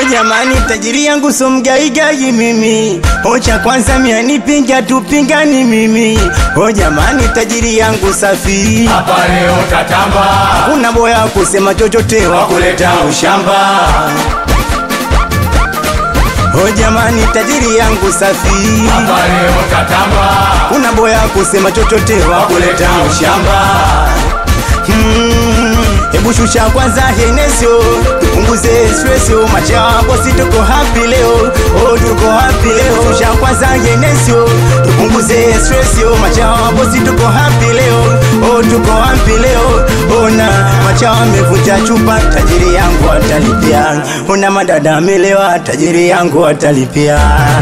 jamani, tajiri yangu so mgaigai mimi. O cha kwanza mia nipinga tupingani mimi. O jamani, tajiri yangu safi, hapa leo tatamba, kuna boya kusema chochote wa wakuleta ushamba, O jamani, tajiri yangu safi, hapa leo tatamba, kuna boya kusema chochote wa wakuleta ushamba, Mm, Hebu shusha kwanza Henesio, tupunguze stresio, machapo si tuko happy leo, oh tuko happy leo. Shusha kwanza Henesio, tupunguze stresio, machapo si tuko happy leo, oh tuko happy leo. Ona machawa amevunja chupa, tajiri yangu atalipia. Ona madada amelewa, tajiri yangu atalipia.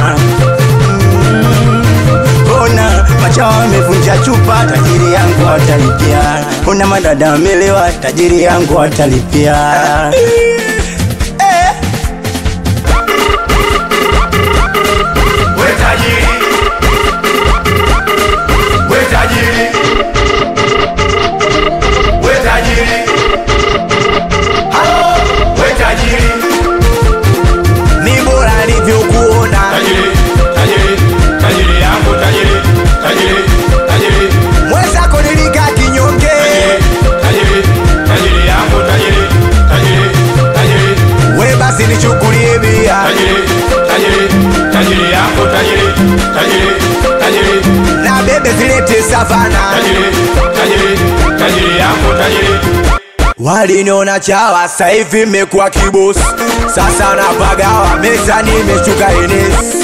Ona machawa amevunja chupa, tajiri yangu atalipia. Ona madada amelewa, tajiri yangu atalipia. we tajiri, we tajiri, we tajiri, halo, we tajiri, Ni bora nilivyokuona, tajiri, tajiri, tajiri yangu tajiri, tajiri, tajiri, mwenzako nilikaa kinyonge, tajiri, tajiri yangu tajiri, tajiri, tajiri, we basi nichukulie bia, tajiri, tajiri, tajiri yangu tajiri, tajiri, tajiri, na bebe zilete savana. tajiri, tajiri, tajiri yangu tajiri. Waliniona chawa, sasa hivi mmekuwa kibosi, sasa napagawa meza, nimeshuka enesi.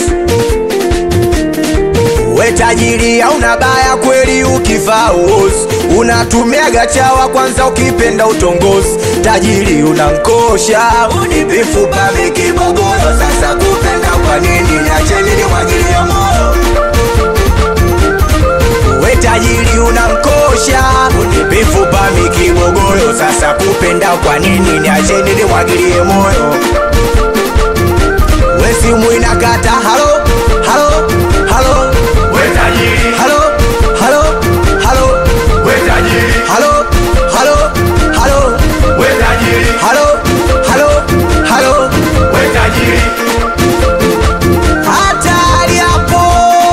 We tajiri hauna baya kweli, ukivaa uozi unatumiaga chawa kwanza, ukipenda utongozi. Tajiri unankosha unipifupa mikibogoyo, sasa kupenda kwa nini? Niacheni nimwagilie moyo we tajiri unankosha unipifupa mikibogoyo, sasa kupenda kwa nini? Niacheni nimwagilie moyo. We simu inakata, halo halo halo We tajiri, halo halo halo we tajiri, halo halo halo we tajiri, halo halo halo we tajiri, hatari hapo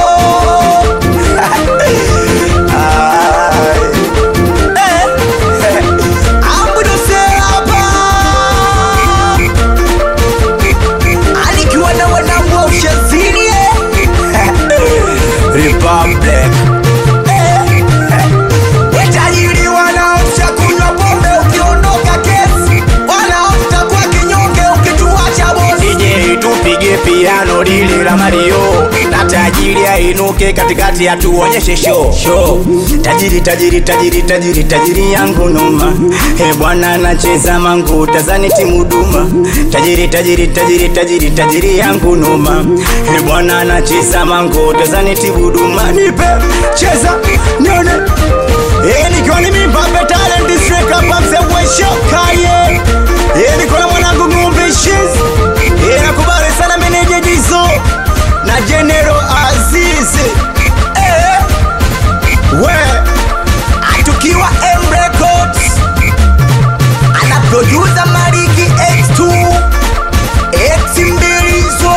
Ai. Eh. Ambudose hapa anikiwa na wanangu wa ushazini eh. Republic Eh. Watajiri wanaofya kunywa pombe ukiondoka kesi, wanaofta kwa kinyonge ukituacha bosi. DJ tupige piano lile la Mario na tajiri ainuke katikati ya tuonyeshe show show. Tajiri tajiri tajiri tajiri tajiri yangu noma, he bwana anacheza mangu tazani timu duma. Tajiri tajiri tajiri tajiri tajiri yangu noma, he bwana anacheza mangu tazani timu duma. Nipe cheza nione Eh, nikiwa ni Mbappe talent district hapa mzee wa shokaye. Eh, niko na mwanangu ng'ombe shiz. Eh, nakubali sana meneja Dizo na General Aziz. Eh, we atukiwa M Records ana producer Mariki X2 X Mbilizo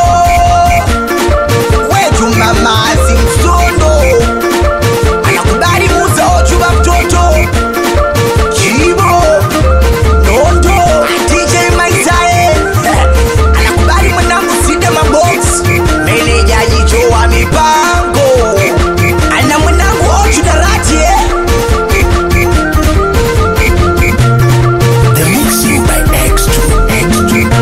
wetu mamazi msondo anakubali muza ochuba mtoto Chibo Nondo DJ Maisae anakubali mwanangu Sida Mabox meneja jicho wa mipango ana mwanangu Ochu Darati eh? The mixing by X2 X2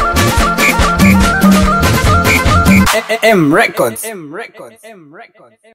M Records. M Records. M Records.